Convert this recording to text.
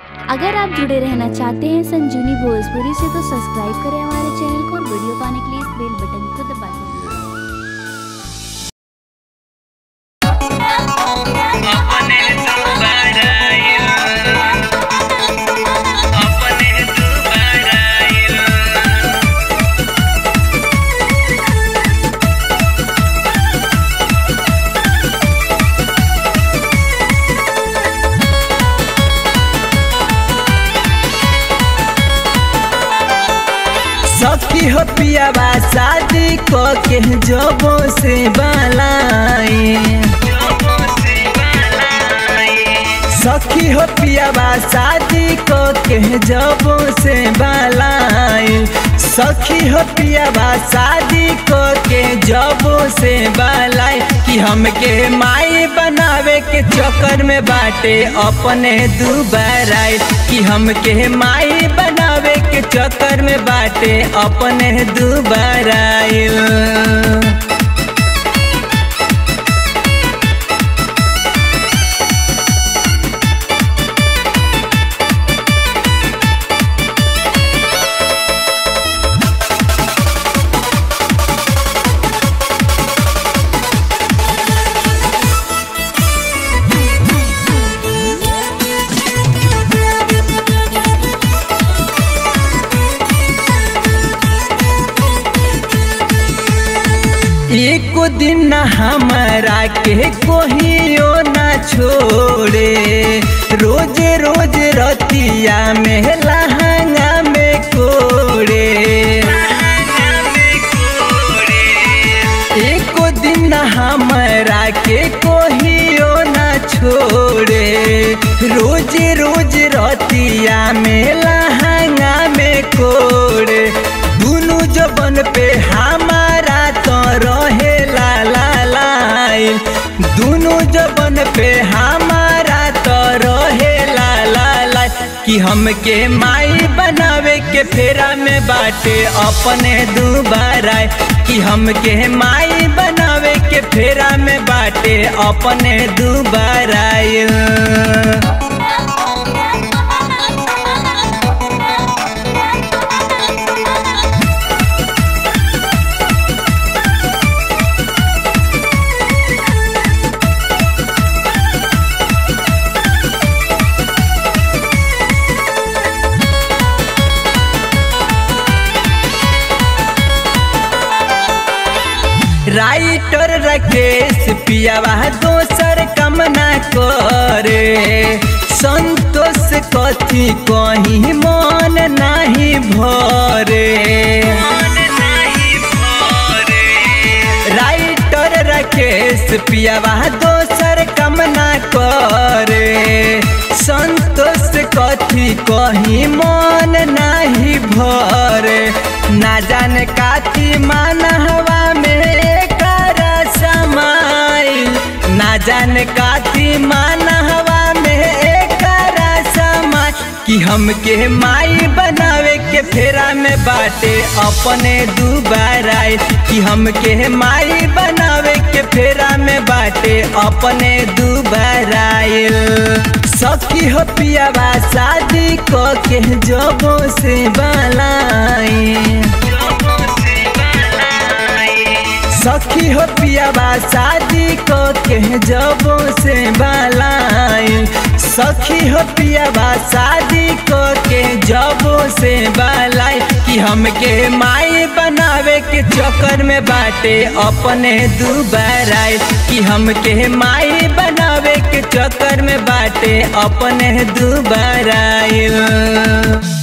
अगर आप जुड़े रहना चाहते हैं संजीवनी भोजपुरी से तो सब्सक्राइब करें हमारे चैनल को और वीडियो पाने के लिए इस बेल बटन को दबा दें अपने तू बड़ाइल अपने तू बड़ाइल सखी हो पियावा शादी को के जबो से बलाए सखी हो पियावा शादी को के जबो से बलाए सखी हो पियावा शादी को के जबो से बलाए कि हमके माई बनावे के चक्कर में बाटे अपने दुबाराई कि हमके माई बनावे के चक्कर में बाटे अपने दुबाराइल एको दिन न हमारा के कोहियो न छोड़े रोज रोज रतिया में लहंगा में कोड़े एको दिन न हमारा के कोहियो न छोड़े रोज रोज रतिया में लहंगा में कोड़े दुनु जबन पे हमारा तो रहे ला ला लाइल दुनु जबन पे हमारा तो रहे ला ला लाइल कि हमके माई बनावे के फेरा में बाटे अपने दुबारा कि हमके माई बनावे के फेरा में बाटे अपने दुबारा राइटर राकेश पियावा दोसर कम ना करे संतोष कथी कहीं मन नहीं भरे राइटर राकेश पियावा दोसर कम ना करे संतोष कथी कहीं मन नहीं भरे ना जाने काथी मान हवा में कर समाइल ना जाने काथी मान हवा में कर समाइल कि हमके माई बनावे के फेरा में बाटे अपने दुबारा कि हमके माई बनावे के फेरा में बाटे अपने दुबारा सखी हो पियावा शादी को के जबो से बलाए सखी हो पियावा शादी को के जबो से बलाए सखी हो पियावा शादी को के जबो से बलाए कि हमके माई बनावे के चक्कर में बाटे अपने दुबारा कि हमके माई बनावे के चक्कर में बाटे अपने दुबारा